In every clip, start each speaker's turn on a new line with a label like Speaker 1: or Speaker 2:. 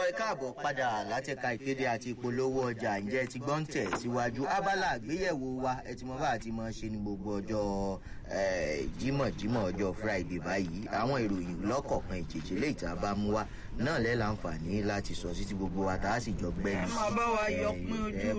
Speaker 1: ẹ káàbọ̀ padà látẹ̀ka ìkéde àti ìpolówó ọjà ǹjẹ́ ti gbọ́n tẹ̀ síwájú abala àgbéyẹ̀wò wa ẹ ti mọ bá àti mọ ṣe ní gbogbo ọjọ́ jímọ̀jímọ̀ ọjọ́ friday báyìí àwọn ìròyìn lọ́kọ̀ọ̀kan ìjèjì lè tá a bá mú wa náà lẹ́ láǹfààní láti sọ sí ti gbogbo wa tá a sì jọ gbẹ́ni.
Speaker 2: ẹ máa bá wa yọ pín ojú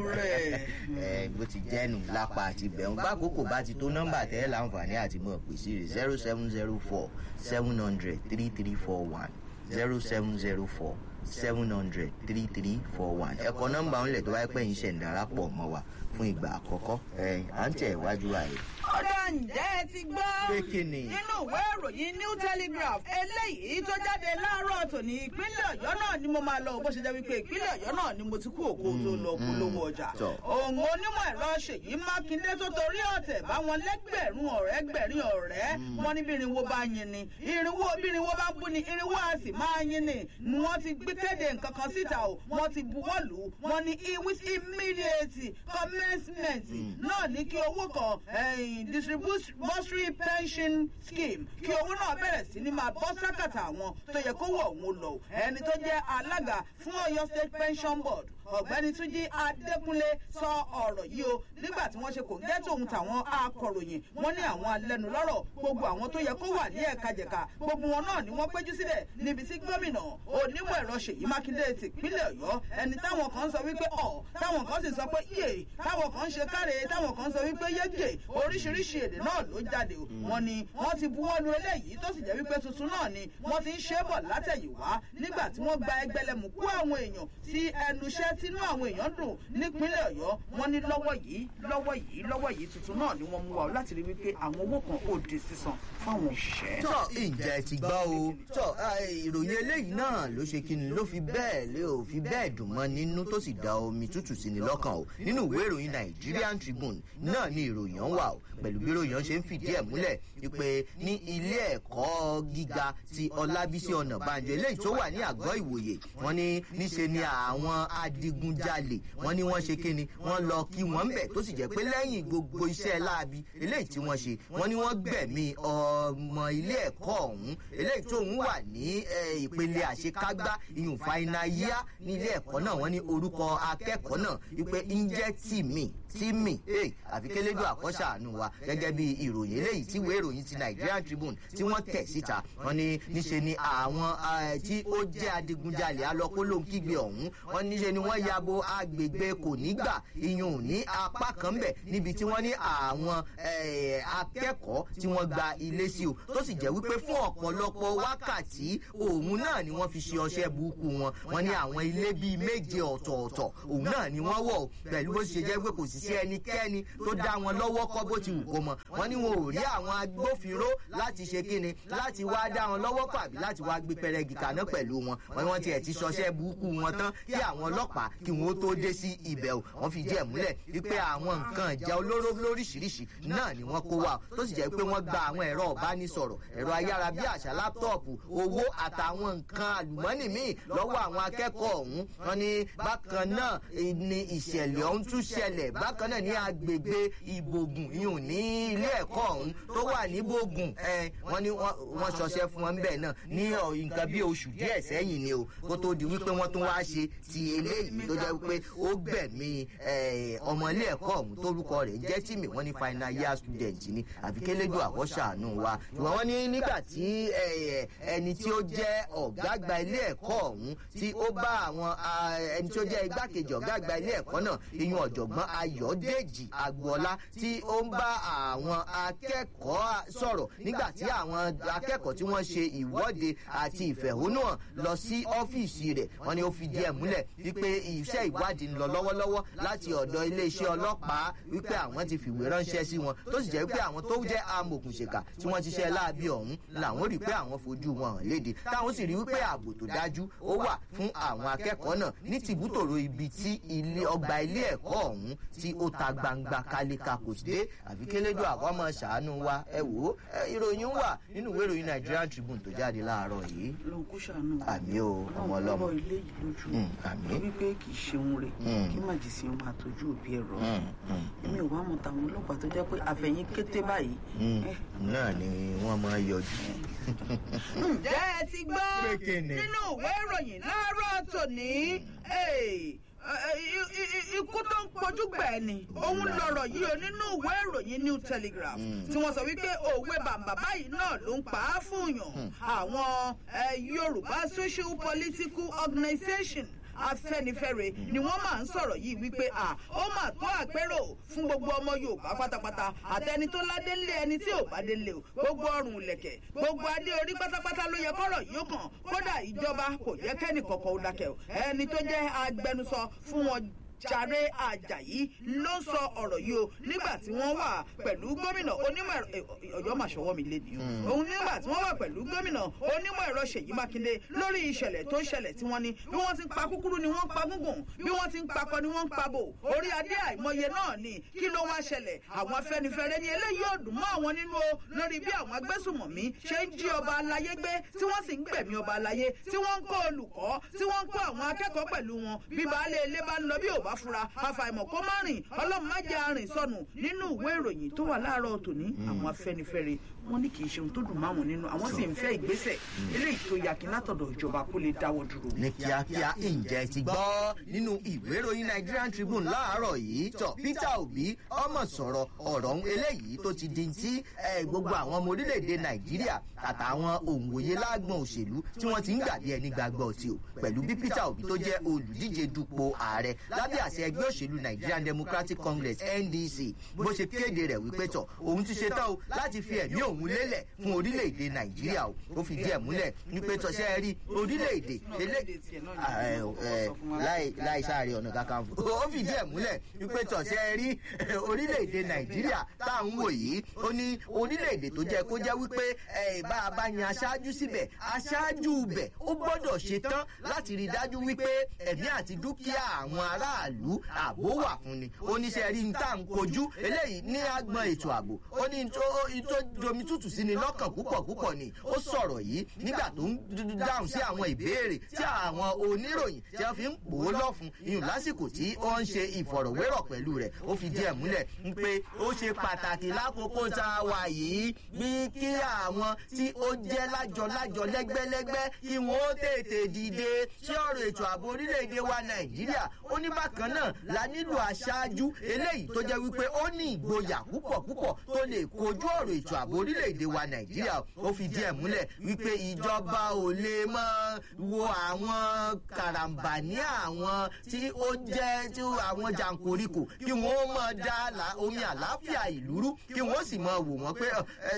Speaker 2: rẹ̀.
Speaker 1: bó ti jẹ́nu lápá àti bẹ̀rùn bákòókò bá ti tó nọ́mbà tẹ́ láǹfààní àti mọ̀ pèsè rẹ̀ zero seven zero four seven hundred three three four one zero seven zero four seven hundred three three four one ẹ̀kọ́ nọ́mbà ńlẹ̀ tó bá pẹ́ yín ṣẹ̀ ń darapọ̀ mọ́ wa fún ìgbà àkọ́kọ́ ẹ̀ à ń tẹ̀ wájú wa rẹ̀.
Speaker 2: ọ̀dà ǹjẹ́ ẹ ti gbọ́.
Speaker 1: pé kí ni.
Speaker 2: nínú ìwé ìròyìn new telegraph eléyìí tó jáde láàárọ̀ tòní ìpínlẹ̀ ọ̀yọ́ náà ni mo máa lọ bó ṣe jẹ́ wípé ìpínlẹ̀ ọ̀yọ́ náà ni mo ti kú òkú tó lọ polówó ọjà. òun onímọ̀ ẹ̀rọ ṣèyí mákindé tó torí ọ̀tẹ̀ báwọn lẹ́gbẹ̀rún ọ̀rẹ́ gbẹ̀rin ọ̀rẹ́ wọn ní bí irinwó bá yin ni irinwó bí irinwó bá bú ni irinwó a sì máa yin ni ni wọ́n ti gbé kéde nǹkan kan síta o wọ́n ti buwọ́ lù ú wọ́n ní with immediate commencement náà ní kí owó kan distributory pension scheme kí owó náà bẹ̀rẹ̀ sí ní máa bọ́ sákàtà àwọn tó yẹ kó wọ̀ òun lọ ẹni tó jẹ́ alága fún ọyọ state pension board ọ̀gbẹ́ni túnjí adékúnlé sọ ọ̀rọ̀ yìí o nígbà tí wọ́n ṣe kò gẹ́ tòun tàwọn akọ̀ròyìn wọ́n ní àwọn alẹ́nulọ́rọ̀ gbogbo àwọn tó yẹ kó wà ní ẹ̀ka jẹ̀ka gbogbo wọn náà ni wọ́n péjú sílẹ̀ níbi tí gómìnà onímọ̀ ẹ̀rọ ṣèyí mákindé tìpínlẹ̀ ọ̀yọ́ ẹni táwọn kan sọ wípé ọ̀ táwọn kan sì sọ pé yé táwọn kan ṣe káre táwọn kan sọ wípé yége oríṣiríṣi èdè náà ló jáde o wọn ni wọn ti buwọ́ lu eléyìí tó sì jẹ́ wípé tuntun náà ni wọ́n ti ń ṣe é bọ̀ látẹ̀yìnwá nígbà tí wọ́n gba ẹgbẹ́lẹ́mù kú àwọn èèyàn sí ẹnu iṣẹ́ tínú àwọn èèyàn dùn nípínlẹ̀ ọ̀yọ́ wọn ní lọ́wọ́ yìí lọ́wọ́ yìí lọ́wọ́ yìí tuntun náà ni wọ́n mú wa láti rí wípé àwọn owó kan ò di sísan fáwọn òṣìṣẹ́.
Speaker 1: tọ́ ìjẹ́ ti gbọ́ o tọ́ ìròyìn eléyìí náà ló ṣe kí ni ló fi bẹ́ẹ̀ lé ò fi bẹ́ẹ̀ dùn mọ́ nínú tó sì da omi tútù sí ni lọ́kàn o nínú ìwé ìròyìn nigerian tribune náà ni ìròyìn ọ̀hún wà o pẹ̀lú bí ìròyìn ọ̀hún ṣe ń fìdí ẹ̀ múlẹ̀ pé ní ilé ẹ̀kọ́ gíga ti ọlábísí ọ̀nàbànjọ eléyìí tó wà ní àgọ́ ìwòye wọn ní níṣe ni àwọn adigunjalè wọn ní wọ́n ṣe kíni wọ́n lọ kí wọ́n ń bẹ̀ tó sì jẹ́ pé lẹ́yìn gbogbo iṣẹ́ láabi eléyìí tí wọ́n ṣe wọ́n ní wọ́n gbẹ̀mí ọmọ ilé ẹ̀kọ́ ọ̀hún eléyìí tó ń wà ní ìpele àṣekágbá ìyún fainayá ní ilé ẹ̀kọ́ náà wọ́n ní orúkọ akẹ́kọ̀ọ́ náà wípé ń jẹ́ tìmí tìmí àfi kélédò àkọ́ṣàánú wa gẹ́gẹ́ bí ìròyìn eléyìí tí ìwé ìròyìn ti nigerian tribune tí wọ́n tẹ̀ síta wọ́n ní níṣe ni àwọn tí ó jẹ́ adigunjalè alọ́kólóńkígbe ọ̀hún wọ́n níṣe ni wọ́n yabo agbègbè kò nígbà iyùn ní apá kan bẹ̀ níbi tí wọ́n ní àwọn akẹ́kọ̀ọ́ tí wọ́n gba ilé sí o tó sì jẹ́ wípé fún ọ̀pọ̀lọpọ̀ wákàtí òun náà ni wọ́n fi ṣe ọṣẹ́ burúkú wọn wọ́n ní àwọn ilé bíi méje ọ̀tọ̀ọ̀tọ̀ òun náà ni wọ́n wọ̀ pẹ̀lú bó ṣe jẹ́ pé kò sì sí ẹnikẹ́ni tó dá wọn lọ́wọ́ kọ́ bó ti wù kó mọ wọ́n ní wọn ò rí àwọn agbófinró láti ṣe kíni láti wá dá wọn lọ́wọ́ kọ́ àbí láti wá gbé pẹrẹgì kaná pẹ̀lú wọn wọ́n ní wọ́n tiẹ̀ ti ṣọṣẹ́ burúkú wọn tán kí àwọn ọlọ́pàá kí wọ́n tó dé sí ibẹ̀ o wọ́n fi díẹ̀ múlẹ̀ wípé àwọn nǹkan ìjà olóró lóríṣiríṣi náà ni wọ́n kó wa tó sì jẹ́ pé wọ́n gba àwọn ẹ̀rọ ọ̀bánisọ̀rọ̀ ẹ̀rọ ayárabíàṣá láptọ̀pù owó àtàwọn nǹkan àlùmọ́nì míì lọ́wọ́ àwọn akẹ́kọ̀ọ́ ọ̀hún wọn ni bákan náà ni ìṣẹ̀lẹ̀ ọ̀hún tún ṣẹlẹ̀ bákan náà ní agbègbè ìbògùn yìí ní ilé ẹ̀kọ́ ọ̀hún tó wà ní bògùn wọn ni wọ́n ṣọṣẹ́ fún wọn bẹ́ẹ̀ náà ní nǹkan bí oṣù díẹ̀ sẹ́yìn ni o kó tó di wípé wọ́n tún wá ṣe ti eléyìí tó jẹ́ wípé ó gbẹ̀mí ọmọ ilé ẹ̀kọ́ ọ̀hún tórúkọ rẹ̀ jẹ́ tìmí wọ́n ní final year student ni àfi kélédò àkọ́ṣàánú wa ṣùgbọ́n wọ́n ní nígbà tí ẹni tí ó jẹ́ ọ̀gá àgbà ilé ẹ̀kọ́ ọ̀hún tí ó bá àwọn ẹni tí ó jẹ́ igbákejì ọ̀gá àgbà ilé ẹ̀kọ́ náà iyun ọ̀jọ̀gbọ́n ayọ̀dèjì agboola tí ó ń bá àwọn akẹ́kọ̀ọ́ sọ̀rọ̀ nígbà tí àwọn akẹ́kọ̀ọ́ tí wọ́n ṣe ìwọ́de àti ìfẹ̀hónúhàn lọ sí ọ́fíìsì rẹ̀ wọ́n ní ó fi díẹ̀ múlẹ̀ wípé iṣẹ́ ìwádìí ń lọ lọ́wọ́lọ́wọ́ láti ọ̀dọ̀ iléeṣẹ́ ọlọ́pàá wípé àwọn ti fìwé ránṣẹ́ sí wọn tó sì jẹ́ pé àwọn tó jẹ́ amòkùnṣèkà tí wọ́n ti ṣe láabi ọ̀hún làwọn rí pé àwọn fojú wọn hàn léde táwọn sì rí wípé ààbò tó dájú ó wà fún àwọn akẹ́kọ̀ọ́ náà ní tìbútòrò ibi tí ọgbà ilé ẹ̀kọ́ ọ̀hún tí ó ta gbangba kálíkà kò sí dé àfi kélédò àwọn ọmọ ṣàánú wa ẹ wò ó ìròyìn wà nínú ìwé ìròyìn nigerian tribune tó jáde láàárọ̀ yìí.
Speaker 2: lóko kó ṣàánú wa.
Speaker 1: àmì o ọmọ
Speaker 2: ọlọ́run
Speaker 1: ọlọ́mọ
Speaker 2: kọ́ ilé yìí lójú
Speaker 1: Mm, àmín.
Speaker 2: wípé kì í ṣeun rẹ̀
Speaker 1: Mm.
Speaker 2: kí màjèsí máa tọ́jú òbí ẹ̀ rọ
Speaker 1: Mm, mm,
Speaker 2: èmi ò wá mọ̀ tàwọn ọlọ́pàá tó jẹ́ pé àfẹ̀yìn kété báyìí
Speaker 1: mm.
Speaker 2: eh,
Speaker 1: náà ni wọ́n máa yọjú.
Speaker 2: ǹjẹ́ ẹ ti gbọ́
Speaker 1: Pé kíni?
Speaker 2: nínú ìwé ìròyìn láàárọ̀ tòní eh, eh, i- i- i- ikú tó ń pojú gbẹ̀ ni òun lọ̀rọ̀ yìí o nínú ìwé ìròyìn new telegraph tí wọ́n sọ wípé òwe bàbá báyìí náà ló ń pa á fún yàn àwọn eh, yorùbá social political organisation afẹnifẹre ni wọn máa ń sọrọ yìí wípé à ó mà tó àpérò fún gbogbo ọmọ yorùbá pátápátá àtẹni tó ládé ńlé ẹni tí ò bá dé ńlé o gbogbo ọrùn ìlẹkẹ gbogbo adé orí pátápátá ló yẹ kọrọ yìí ó kàn kódà ìjọba kò yẹ kẹ́nì kọ̀ọ̀kan ó dákẹ́ o ẹni tó jẹ́ agbẹnusọ fún wọn jàre àjàyí ló ń sọ ọ̀rọ̀ yìí o nígbà tí wọ́n wà pẹ̀lú gómìnà onímọ̀ ẹ̀rọ ọ̀yọ́ màṣọwọ́ mi lé nìyó òun nígbà tí wọ́n wà pẹ̀lú gómìnà onímọ̀ ẹ̀rọ ṣèyí mákindé lórí ìṣẹ̀lẹ̀ tó ń ṣẹlẹ̀ tí wọ́n ní bí wọ́n ti ń pa kúkúrú ni wọ́n ń pa gúngùn bí wọ́n ti ń pakọ ni wọ́n ń pa bò orí adé àìmọye náà ni kí ló wá ṣẹlẹ̀ àwọn afẹnifẹre ni eléyìí ò dùn mọ́ àwọn nínú o lórí bí àwọn agbésùmọ̀mí ṣe ń jí ọba aláyé gbé tí wọ́n sì ń gbẹ̀mí ọba aláyé tí wọ́n ń kó olùkọ́ tí wọ́n ń kó àwọn akẹ́kọ̀ọ́ pẹ̀lú wọn bí baálé ilé bá ń lọ bí ò bá fura àfàìmọ̀ kó má rìn ọlọ́run má jẹ́ arìn sọnù nínú ìwé ìròyìn tó wà láàárọ̀ tòní àwọn afẹnifẹre wọn ní kì í ṣe ohun tó dùn máwọn nínú àwọn sì ń fẹ́ ìgbésẹ̀ eléyìí tó yakin látọ̀dọ̀ ìjọba kó lè dáwọ́ dúró.
Speaker 1: ní kíákíá ǹjẹ́ ti gbọ́ nínú ìwé ìròyìn nigerian tribune láàárọ̀ yìí tọ̀ peter obi ọmọ sọ̀rọ̀ ọ̀rọ̀ ń eléyìí tó ti di ti eh, gbogbo àwọn ọmọ orílẹ̀-èdè nàìjíríà àtàwọn òǹwòye lágbọ̀n òṣèlú tí wọ́n ti ń gbàdí ẹni gbàgbọ́ ọtí o pẹ̀lú bí peter obi tó jẹ́ olùdíje dupò ààrẹ lábẹ́ àṣẹ ẹgbẹ́ òṣèlú nigerian democratic congress ndc bó ṣe kéde rẹ̀ wípé tọ̀ òun ti ṣe tán o láti fi ẹ̀mí òun lélẹ̀ fún orílẹ̀-èdè nàìjíríà o ó fìdí ẹ̀ múlẹ̀ wípé tọ́ṣẹ́ rí orílẹ̀-èdè elé- Ah, eh, eh, láì láì sáré ọ̀nà kankan fún ó fìdí ẹ̀ múlẹ̀ wípé tọ̀sẹ̀ rí orílẹ̀-èdè nàìjíríà tá à ń wò yìí ó ní orílẹ̀-èdè tó jẹ́ kó jẹ́ wípé eh, bá a bá yan aṣáájú síbẹ̀ aṣáájú bẹ̀ ó gbọ́dọ̀ ṣe tán láti rí i dájú wípé ẹ̀mí àti dúkìá àwọn aráàlú ààbò wà fún ni oníṣẹ́ rí n tá à ń kojú eléyìí ní agbọn ètò ààbò ó ní tó tó domi tútù sí ni lọ́kàn púpọ̀ púpọ̀ ni ó sọ̀rọ̀ yìí nígbà tó ń d- dáhùn sí àwọn ìbéèrè tí àwọn oníròyìn tí wọ́n fi ń pò ó lọ́fun iyùn lásìkò tí ó ń ṣe ìfọ̀rọ̀wérọ̀ pẹ̀lú rẹ̀ ó fi díẹ̀ múlẹ̀ ń pé ó ṣe pàtàkì lákòókò tá a wà yìí bí kí àwọn tí ó jẹ́ lájọ-lájọ lẹ́gbẹ́lẹ́gbẹ́ kí wọ́n ó tètè dìde sí ọ̀rọ̀ ètò ààbò orílẹ̀-èdè wa nàìjíríà ó ní bákan náà la nílò aṣáájú eléyìí tó jẹ́ wípé ó ní ìgboyà púpọ̀ púpọ̀ tó lè kojú ọ̀rọ̀ ètò ààbò orílẹ̀-èdè wa nàìjíríà ó fi díẹ̀ múlẹ̀ wípé ìjọba ò lè mọ́ wo àwọn karambà ní àwọn tí ó jẹ́ tí àwọn jàǹkóríkò kí wọ́n mọ̀ dá àlà- omi àlàáfíà ìlú rú kí wọ́n sì mọ̀ wò wọ́n pé ọ, ẹ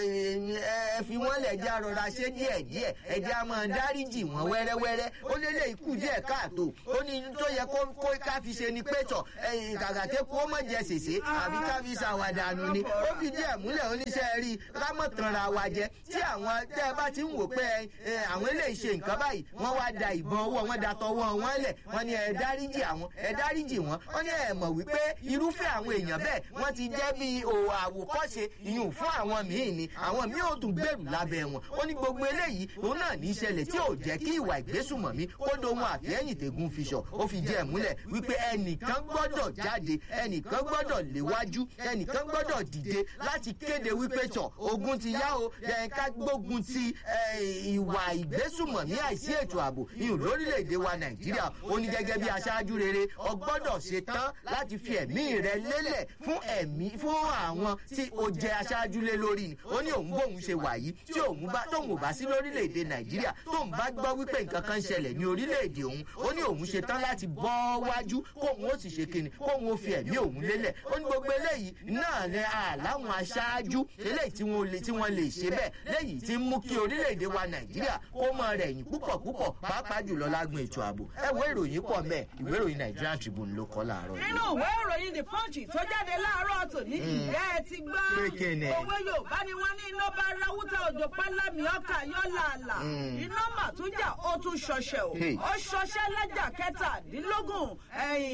Speaker 1: ẹ fi wọ́n lẹ̀ jẹ́ àrọ̀ra ṣé díẹ̀ díẹ̀ ẹ̀jẹ̀ a máa dáríjì wọ́n wẹ́rẹ́wẹ́rẹ́ ó lé lè kú díẹ̀ káàtó ó ní tó yẹ kó kó ká fi ṣe ni pé tọ̀ ẹ̀yìn kàkàké kó mọ̀ jẹ sèse àbí ká fi ṣàwàdànù ni ó fi díẹ̀ múlẹ̀ oníṣẹ́ rí ká mọ̀ tanra wa jẹ tí àwọn tẹ́ ẹ bá ti ń wò pé ẹ àwọn eléyìí ṣe nǹkan báyìí wọ́n wá da ìbọn ọwọ́ wọn da tọwọ́ wọn lẹ̀ wọ́n ní ẹ dáríjì àwọn ẹ dáríjì wọn wọ́n ní ẹ mọ̀ wípé irúfẹ́ àwọn èèyàn bẹ́ẹ̀ wọ́n ti jẹ́ bí o àwòkọ́ṣe ìyún fún àwọn míì ni àwọn míì ò tún gbèrú lábẹ́ wọn ó ní gbogbo eléyìí òun náà ní í ṣẹlẹ̀ tí ò jẹ́ kí ìwà ìgbésùmọ̀mí kó dohun àfihẹ́yìn tẹ̀gùn fiṣọ̀ ó fi jẹ́ ẹ̀ múlẹ̀ wípé ẹnìkan gbọ́dọ̀ jáde ẹnìkan gbọ́dọ̀ léwájú ẹnìkan gbọ́dọ̀ dìde láti kéde wípé tọ̀ ogun ti yá o ẹ̀ ká gbógun ti eh, ìwà ìgbésùmọ̀mí àìsí ètò ààbò ìhùn lórílẹ̀‐èdè wa nàìjíríà ó ní gẹ́gẹ́ bí aṣáájú rere ọgbọ́dọ̀ ṣe tán láti fi ẹ̀mí rẹ lélẹ̀ fún ẹ̀mí fún àwọn tí ó jẹ aṣáájú lé lórí ni ó ní òun bóun ṣe wà yìí tí òun bá tóun ò bá sí lórílẹ̀‐èdè nàìjíríà tóun bá gbọ́ wípé nǹkan kan ń ṣẹlẹ̀ ní orílẹ̀‐èdè òun ó ní òun ṣe tán láti bọ́ wájú kóun ó sì ṣe kíni kóun ó fi ẹ̀mí òun lélẹ̀ ó ní gbogbo eléyìí náà lẹ àláwọn aṣáájú eléyìí tí wọ́n lè tí wọ́n lè ṣe bẹ́ẹ̀ léyìí tí ń mú kí orílẹ̀‐èdè wa nàìjíríà kó mọ rẹ̀ yìn púpọ̀ púpọ̀ pàápàá jùlọ lágbọn ètò ààbò ẹ wo ìròyìn pọ̀ mẹ́ ìwé ìròyìn nigerian tribune ló kọ́ láàárọ̀
Speaker 2: nínú ìwé ìròyìn the punch tó jáde láàárọ̀ tòní ìjẹ́ ẹ ti gbọ́
Speaker 1: Pé kíni?
Speaker 2: owó yorùbá ni wọ́n ní iná bá ráwútà òjò pálámì ọkà yọ làálà iná mà tún jà ó tún ṣọṣẹ o
Speaker 1: Hey.
Speaker 2: ó ṣọṣẹ lájà kẹtàdínlógún ẹ̀yìn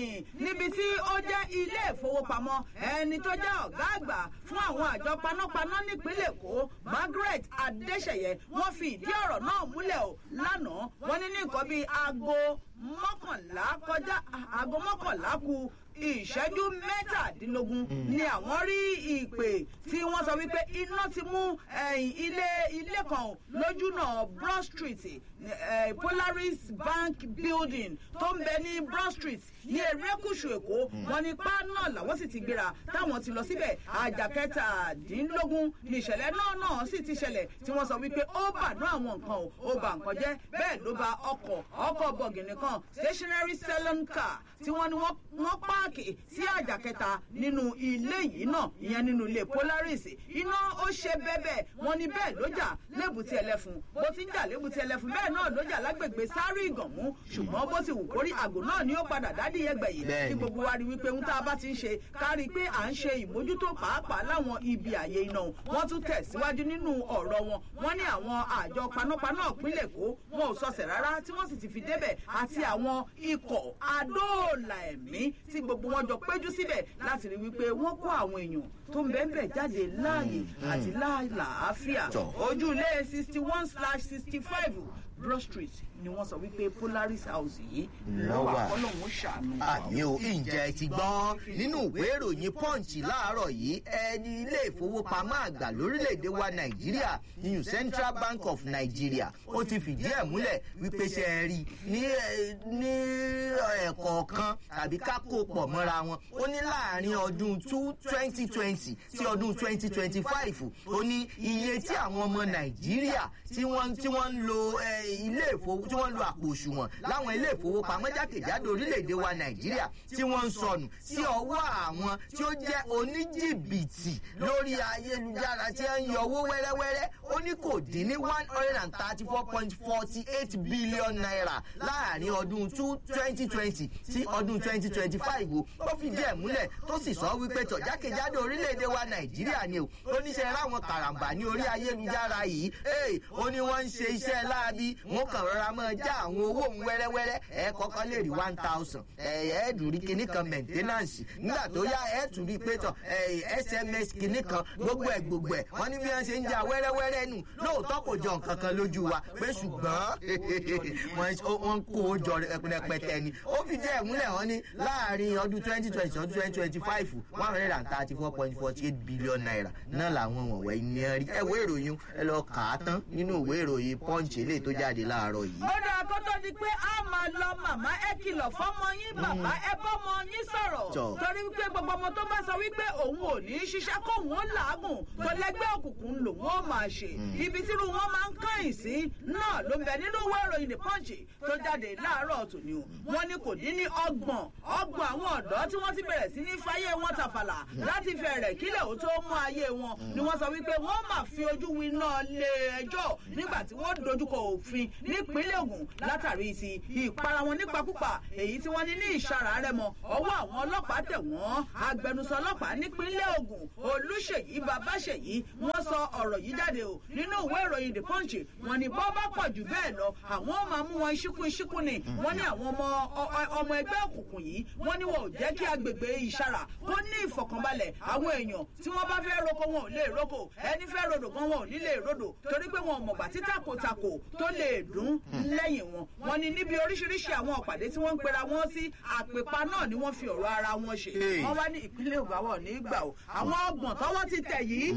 Speaker 2: ẹ̀yìn níbi tí ó jẹ́ ilé ìfowópamọ́ ẹni tó jẹ́ ọ̀gá àgbà fún àwọn àjọ panápaná nípínlẹ̀ èkó margaret adéṣeyẹ wọ́n fi ìdí ọ̀rọ̀ náà múlẹ̀ o lánàá wọ́n ní ní nǹkan bíi aago mọ́kànlá kọjá aago mọ́kànlá ku ìṣẹ́jú mẹ́tàdínlógún ni àwọn rí ìpè tí wọ́n sọ wípé iná ti mú ilé ilé kan lójúnà broad street polaris bank building tó ń bẹ ní broad street ní erékùṣù èkó wọn ní páànà làwọn sì ti gbéra táwọn ti lọ síbẹ̀ àjà kẹtàdínlógún ní ìṣẹ̀lẹ̀ náà náà sì ti ṣẹlẹ̀ tí wọ́n sọ wípé ó bànú àwọn nǹkan o ó bà nǹkan jẹ́ bẹ́ẹ̀ ló ba ọkọ̀ ọkọ̀ bọ̀gìnì kan stationary salon car tí wọ́n ní wọ́n páàkì sí àjà kẹta nínú ilé yìí náà ìyẹn nínú ilé polaris iná ó ṣe bẹ́bẹ̀ wọ́n ní bẹ́ẹ̀ ló jà lébùtì ẹlẹ́fun bó ti ń jà lébùtì ẹlẹ́fun bẹ́ẹ̀ náà ló jà lágbègbè sáré ìgànmú ṣùgbọ́n bó ti wù kórí àgò náà ni ó padà dádì ẹgbẹ̀ yìí kí gbogbo wa rí wípé ń tá a bá ti ń ṣe kárí pé à ń ṣe ìmójútó pàápàá láwọn ibi àyè iná wọn tún tẹ̀síwájú nínú ọ̀rọ̀ wọn wọ́n ní àwọn àjọ panápaná ìpínlẹ̀ èkó wọn ò sọsẹ̀ rárá tí wọ́n sì ti fi débẹ̀ àti àwọn ikọ̀ adóòlà ẹ̀mí tí gbogbo wọn jọ péjú síbẹ̀ láti rí wípé wọ́n kó àwọn èèyàn tó ń bẹ́ẹ̀ jáde láàyè àti láàlàáfíà ojú ilé sixty one slash sixty five broad street ni wọ́n sọ wípé polaris house yìí lọ́wọ́ ọlọ́run ṣàánú.
Speaker 1: àmì ò ìjẹ́ ti gbọ́n nínú ìwé ìròyìn punch láàárọ̀ yìí ẹni ilé ìfowópamọ́ àgbà lórílẹ̀‐èdè wa nàìjíríà new central bank of nigeria ó ti fìdí ẹ̀ múlẹ̀ wípé ṣe é rí ní ní ẹ̀kọ̀ọ̀kan tàbí ká kó pọ̀ mọ́ra wọn ó ní láàrin ọdún twenty twenty sí ọdún twenty twenty five ó ní iye tí àwọn ọmọ nàìjíríà tí wọ́n tí wọ́n ń lo ilé ìfowópamọ́ tí wọ́n lo àpò òṣùwọ̀n láwọn ilé ìfowópamọ́ jákèjádò orílẹ̀-èdè wa nàìjíríà tí wọ́n ń sọnù sí ọwọ́ àwọn tí ó jẹ́ oníjìbìtì lórí ayélujára tí ń yọ owó wẹ́rẹ́wẹ́rẹ́ ó ní kò dín ní one hundred and thirty four point forty eight billion naira láàrin ọdún twenty twenty sí ọdún twenty twenty five o ó fi díẹ̀ múlẹ̀ tó sì sọ wípé tọ̀ jákèjádò orílẹ̀-èdè wa nàìjíríà ni o oníṣẹ́ ráwọn karambà ní orí ayélujára yìí ó ní wọ́n ń ṣe iṣẹ́ láabi wọ́n kàn rọra mọ́ já àwọn owó òun wẹ́rẹ́wẹ́rẹ́ ẹ kọ́kọ́ lè rí one thousand ẹ ẹ dùn rí kinní kan maintenance nígbà tó yá ẹ tún rí pé tọ sms kinní kan gbogbo ẹ gbogbo ẹ wọ́n ní bí wọ́n ṣe ń ja wẹ́rẹ́wẹ́rẹ́ nù lóòótọ́ kò jọ nǹkan kan lójú wa pé ṣùgbọ́n wọ́n kó o jọ rẹpẹtẹ ni ó fi jẹ́ ìmúlẹ̀ wọn ní láàrin ọdún twenty twenty ọdún twenty twenty five one hundred and thirty four point forty eight billion naira náà làwọn wọ̀nyí ní ẹ rí ẹ wo ìròyìn ẹ lọ kà á tán nínú ìwé ìròyìn punch eléyìí tó jáde láàárọ̀ yìí
Speaker 2: ó dáa kó tó di pé a máa lọ màmá ẹ kìlọ̀ fọ́mọ yín bàbá ẹ bọ́mọ yín sọ̀rọ̀ torí wípé gbogbo ọmọ tó bá sọ wípé òun ò ní í ṣiṣẹ́ kóun ó làágùn tó lẹ́gbẹ́ òkùnkùn lòun ó máa ṣe ibi tírú wọn máa ń kàn sí náà ló ń bẹ nínú ìwé ìròyìn the punch tó jáde láàárọ̀ tòní o wọn ní kò dín ní ọgbọ̀n ọgbọ̀n àwọn ọ̀dọ́ tí wọ́n ti bẹ̀rẹ̀ sí ní fáyé wọn tàfàlà láti fẹ̀rẹ̀ kílẹ̀ ó tó mú ayé wọn ni wọ́n sọ wípé wọ́n máa fi ojú winá lé ẹjọ́ nígbà tí wọ́n dojúkọ òfin nípínlẹ̀ ogun látàrí ti ìpara wọn nípakúpa èyí tí wọ́n ní ní ìsara rẹ̀ mọ́ ọwọ́ àwọn ọlọ́pàá tẹ̀ wọ́n agbẹnusọ ọlọ́pàá nípínlẹ̀ ogun olùṣèyí babáṣèyí wọ́n sọ ọ̀rọ̀ yìí jáde o nínú ìwé ìròyìn the punch wọ́n ní bọ́ bá pọ̀ jù bẹ́ẹ̀ lọ àwọn máa mú wọn ṣíkún ṣíkún ni wọ́n ní àwọn ọmọ ọmọ ẹgbẹ́ òkùnkùn yìí wọ́n ní wọn ò jẹ́ kí agbègbè ìsara kó ní ìfọ̀kànbalẹ̀ àwọn èèyàn tí wọ́n bá fẹ́ roko wọn ò lè roko ẹni fẹ́ rodò gan wọn ò ní lè rodò torí pé wọn ò mọ̀gbà tí takotako tó lè dún lẹ́yìn wọn wọn ni níbi oríṣiríṣi àwọn ọ̀pàdé tí wọ́n ń pera wọn sí àpèpá náà ni wọ́n fi ọ̀rọ̀ ara wọn ṣe wọ́n wá ní ìpínlẹ̀ ògbàwọ̀ ní ìgbà o àwọn ọgbọ̀n tọ́wọ́ ti tẹ̀ yìí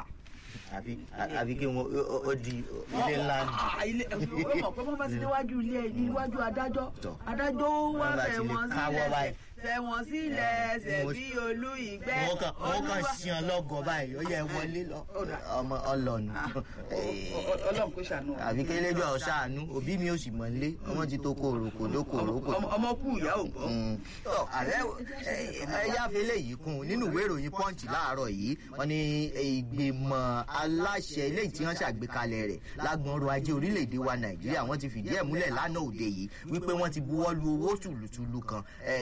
Speaker 1: àfi àfi kí wọn ó di ilé ńlá ni.
Speaker 2: ilé ó mọ̀ pé wọ́n bá ti déwájú ilé iwájú adájọ́ adájọ́ wá fẹ̀ wọ́n sílẹ̀ fẹ̀ wọ́n sílẹ̀ ẹsẹ̀ bí olú ìgbẹ́
Speaker 1: wọ́n kàn wọ́n kàn ṣíyan lọ́gọ̀ báyìí ó yẹ wọlé lọ ọmọ ọlọ́nu.
Speaker 2: ọlọ́run kò ṣàánú.
Speaker 1: àfi kí eléjọ́ ṣàánú òbí mi ò sì mọ̀ nílé ọmọ ti tó kó òròkò lóko òròkò.
Speaker 2: ọmọ kú ìyá ò gbọ́.
Speaker 1: ààrẹ ẹyáfẹ́lẹ́ yìí kún nínú ìwé ìròyìn punch láàárọ̀ yìí wọ́n ní ìgbìmọ̀ aláṣẹ ilé tí wọ́n ṣàgbékalẹ̀ rẹ̀ lágbọ̀n ọrọ̀ ajé orílẹ̀-èdè wa nàìjíríà wọ́n ti fìdí ẹ̀ múlẹ̀ lánàá òde yìí wípé wọ́n ti buwọ́ lu owó tùlùtùlù kan eléyìí tí wọ́n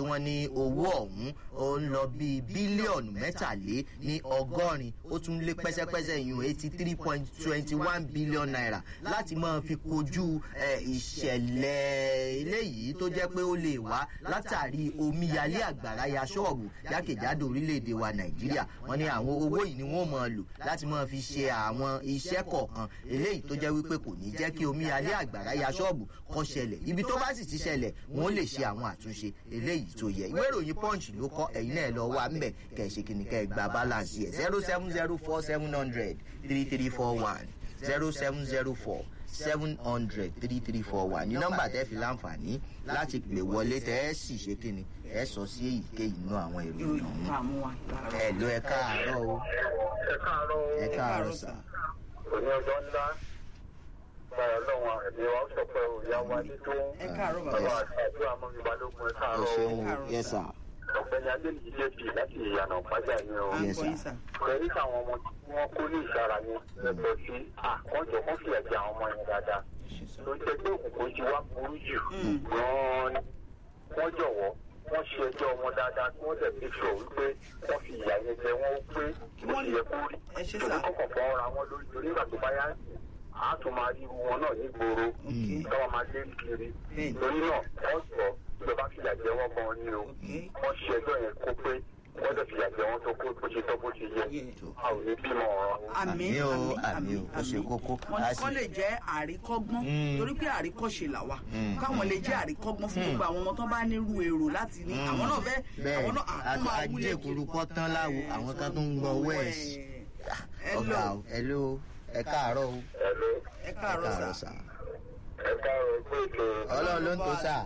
Speaker 1: wọ́n ní owó ọ̀hún ó ń lọ bíi bílíọ̀nù mẹ́tàlé ní ọgọ́rin ó tún lé pẹ́sẹ́pẹ́sẹ́ ìyún eighty three point twenty one billion naira láti máa fi kojú ìṣẹ̀lẹ̀ eléyìí tó jẹ́ pé ó lè wá látàrí omíyalé àgbàrá ya ṣọ́ọ̀bù jákèjádò orílẹ̀-èdè wa nàìjíríà wọ́n ní àwọn owó yìí ni wọ́n máa lò láti máa fi ṣe àwọn iṣẹ́ kọ̀ọ̀kan eléyìí tó jẹ́ wípé kò ní jẹ́ kí omíyalé àgbàrá ya ṣọ́ọ̀bù kó ṣẹlẹ̀ ibi tó bá sì ti ṣẹlẹ̀ wọ́n lè ṣe àwọn àtúnṣe eléyìí tó yẹ ìwé ìròyìn punch ló kọ ẹ̀yin náà lọ wá ńbẹ̀ kẹ̀ ṣe kìnnì kẹ́ ẹ gba balance yẹ zero seven zero four seven hundred three three four one zero seven zero four seven hundred three three four one ní nọ́mbà tẹ́ fi láǹfààní láti pè wọlé tẹ́ ẹ sì ṣe kìnnì ẹ sọ sí èyíkéyìí inú àwọn ìròyìn ọ̀hún ẹ ló ẹ káàárọ̀ o
Speaker 3: ẹ káàárọ̀ o.
Speaker 1: ẹ káàárọ̀ sà.
Speaker 3: òní ọjọ́ ńlá báyọ̀ lọ́wọ́ ẹ̀mí wa sọ pé òyà wa ní tó
Speaker 2: ẹ káàárọ̀
Speaker 3: bàbá
Speaker 2: bàbá
Speaker 3: àti àdúrà mọ́ mi balógun ẹ
Speaker 1: ẹ
Speaker 3: káàárọ̀ o.
Speaker 1: ṣeun o yẹ sà
Speaker 3: ọ̀gbẹ́ni adéyìí jp láti ìyànà pàjá ni o.
Speaker 2: à ń
Speaker 1: Yes,
Speaker 2: gbọ́
Speaker 1: sir.
Speaker 2: yín sà.
Speaker 3: pẹ̀lú àwọn ọmọ tí wọ́n kó ní ìsara yẹn lẹ́tọ̀ọ́ sí àkọ́jọ kó fìyà jẹ àwọn ọmọ yẹn dáadáa. tó ń tẹ́gbẹ́ òkùnkùn ti wá burú jù gan-an ni. wọ́n jọ̀wọ́ wọ́n ṣe ẹjọ́ wọn dáadáa kí wọ́n dẹ̀ fi sọ wípé wọ́n fi ìyà yẹn jẹ wọ́n pé ó ti yẹ kó rí.
Speaker 2: ẹ ṣe
Speaker 3: torí
Speaker 2: sà.
Speaker 3: kọ̀kọ̀ fọ́ ra wọn lórí torí ìgbà tó bá yá a tún máa rí irú wọn náà nígboro káwọn máa lé kiri
Speaker 2: Bẹ́ẹ̀ni.
Speaker 3: torí náà wọ́n sọ ìjọba fìyà jẹ wọ́n gan ni o
Speaker 2: Okay.
Speaker 3: wọ́n ṣe ẹjọ́ yẹn kó pé wọ́n dẹ̀ fìyà jẹ wọ́n tó kó bó ṣe tọ́ bó ṣe yẹ
Speaker 2: Yeah.
Speaker 3: a ò ní bímọ ọ̀rọ̀.
Speaker 2: àmì
Speaker 1: Àmì o,
Speaker 2: àmì
Speaker 1: àmì o, ó ṣe kókó.
Speaker 2: wọn
Speaker 1: A
Speaker 2: ní
Speaker 1: sì-
Speaker 2: kọ́ lè jẹ́ àríkọ́gbọ́n
Speaker 1: Mm.
Speaker 2: torí pé àríkọ́ṣe là wà
Speaker 1: Mm.
Speaker 2: káwọn lè jẹ́ àríkọ́gbọ́n fún gbogbo àwọn ọmọ tó bá nírú èrò láti ní àwọn náà fẹ́
Speaker 1: bẹ́ẹ̀
Speaker 2: àwọn náà àwọn máa
Speaker 1: àti
Speaker 2: wúlé
Speaker 1: ajé ìkúrúkọ tán láwo àwọn kan tó ń gbọ́ wẹ́ẹ̀sì ọ̀gá o ẹ ló ẹ káàárọ̀ o
Speaker 3: ẹ̀ló
Speaker 2: ẹ
Speaker 1: ẹ
Speaker 2: káàárọ̀
Speaker 1: káàárọ̀
Speaker 2: sà.
Speaker 1: sà
Speaker 3: ẹ káàárọ̀ pé ètò
Speaker 1: ọlọ́run ló ń tó sà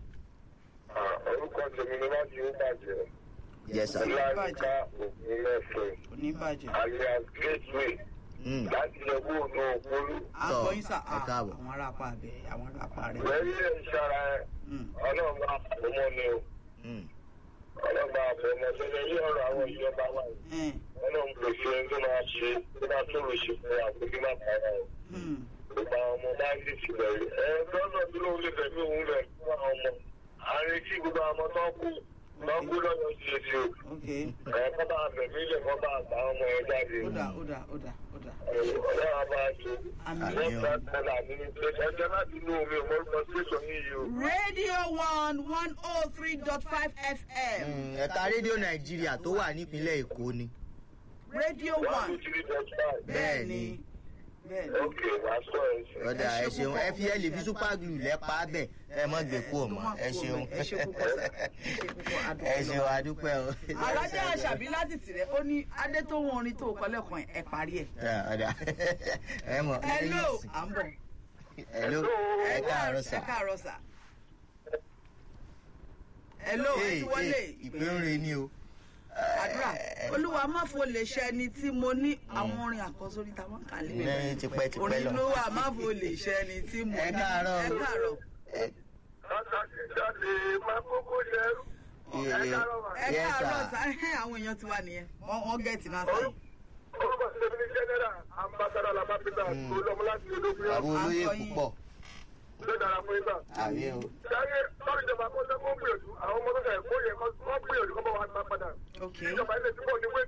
Speaker 3: orúkọ tèmi ni wọ́n ti ń bàjẹ́
Speaker 1: yẹ sà
Speaker 3: ọláyíká ògùn mẹ́fẹ̀
Speaker 2: oníbàjẹ́
Speaker 3: alias gateway
Speaker 1: Mm.
Speaker 3: láti ẹgbẹ́ ònà òpólú.
Speaker 2: àgbọ̀ yín sà
Speaker 1: ẹ káàbọ̀.
Speaker 2: àwọn ará apá abẹ àwọn ará apá rẹ.
Speaker 3: lẹ́yìn ẹ̀ ṣara ẹ̀
Speaker 2: Mm.
Speaker 3: ọlọ́run bá fọmọ ni o
Speaker 1: Mm.
Speaker 3: ọlọ́run bá fọmọ tó lè yí ọ̀rọ̀ àwọn ìjọba wa yìí.
Speaker 2: Eh.
Speaker 3: ọlọ́run pèsè ẹni tó máa ṣe tó máa tó lè ṣe fún wa kó kí má bàa o.
Speaker 2: Mm.
Speaker 3: gbogbo àwọn ọmọ bá ń dìtì bẹ̀rẹ̀ ẹ lọ́nà tí lóun lè fẹ̀mí òun rẹ̀ fún àwọn ọmọ àárín tí gbogbo àwọn ọmọ tó kú tó kú lọ́yọ̀ sí èsì o
Speaker 2: ok
Speaker 3: ẹ̀ kọ́ bá fẹ̀mí ilẹ̀ kọ́ bá àgbà ọmọ ẹ̀ jáde
Speaker 2: ó dà ó dà ó dà ó dà.
Speaker 3: ọlọ́run á máa ṣe
Speaker 2: Àmín.
Speaker 3: lẹ́gbàá tẹ̀lé àmì ẹ̀jẹ̀ láti inú omi ìmọ̀lùmọ̀ station yìí o.
Speaker 2: radio one one oh three dot five fm
Speaker 1: Mm, ẹ̀ka rédíò nàìjíríà tó wà nípínlẹ̀ èkó ni
Speaker 2: radio
Speaker 3: one two
Speaker 2: one
Speaker 3: three dot five.
Speaker 2: bẹ́ẹ̀ ni bẹ́ẹ̀ ni.
Speaker 3: ok wàá sọ ẹ̀ sí.
Speaker 1: ọ̀dà
Speaker 2: Ẹ
Speaker 1: ẹ
Speaker 2: ṣe
Speaker 1: ṣeun
Speaker 2: púpọ̀.
Speaker 1: ẹ fi ẹ lè fi super glue lẹ́pa bẹ̀ ẹ mọ́ gbé kú ọmọ ẹ ṣeun
Speaker 2: ẹ ṣe púpọ̀ sà ẹ ṣe púpọ̀
Speaker 1: ẹ
Speaker 2: adúpẹ́
Speaker 1: ṣeun
Speaker 2: lọ́wọ́.
Speaker 1: adúpẹ́ o.
Speaker 2: alájà àṣàbí láti tìrẹ ó ní adé tó wọn orin tó kọ lẹ́kàn ẹ parí ẹ̀.
Speaker 1: Ẹ, ọ̀dà ẹ mọ̀
Speaker 2: hello à ń bọ̀.
Speaker 1: hello ẹ káàárọ̀ sà.
Speaker 2: ẹ káàárọ̀ sà. hello ẹ
Speaker 1: Ee,
Speaker 2: ti wọlé
Speaker 1: ee, ìpè ń re ni o.
Speaker 2: àdúrà olúwa má fò lè ṣe ẹni tí mo ní àwọn orin àkọsórí táwọn kà lé
Speaker 1: Ní tipẹ́tipẹ́
Speaker 2: orin
Speaker 1: lọ.
Speaker 2: olúwa má fò lè ṣe ẹni tí mo ní
Speaker 1: Ẹ káàárọ̀.
Speaker 2: ẹ káàárọ̀
Speaker 1: Ẹ-
Speaker 3: Látàkì jáde máa kókó ṣẹ́rú.
Speaker 1: Iye-
Speaker 3: Ẹ káàárọ̀ mà.
Speaker 2: ẹ
Speaker 1: Yes,
Speaker 2: káàárọ̀
Speaker 1: sir.
Speaker 2: sà ẹhẹ́ àwọn èèyàn ti wà nìyẹn wọ́n wọ́n gẹ̀ẹ́tì náà sáyẹn.
Speaker 3: Orúkọ tèmi ní Jẹ́nẹ́rà Ambassador Lamapita tó lọ́mú láti ológun
Speaker 1: Àbò
Speaker 3: yẹn.
Speaker 1: olóyè
Speaker 2: À ń gbọ́ yín.
Speaker 1: púpọ̀.
Speaker 3: Ló dára fún ibà.
Speaker 1: Àmì o.
Speaker 3: Sáyé lọ́rọ̀ ìjọba kó sẹ́kọ̀ọ́ gbìyànjú àwọn ọmọ tó kẹ̀ kó yẹ kó gbìyànjú kó bá wa gbà padà.
Speaker 2: ok
Speaker 3: Ìjọba ilé tí kò ní wé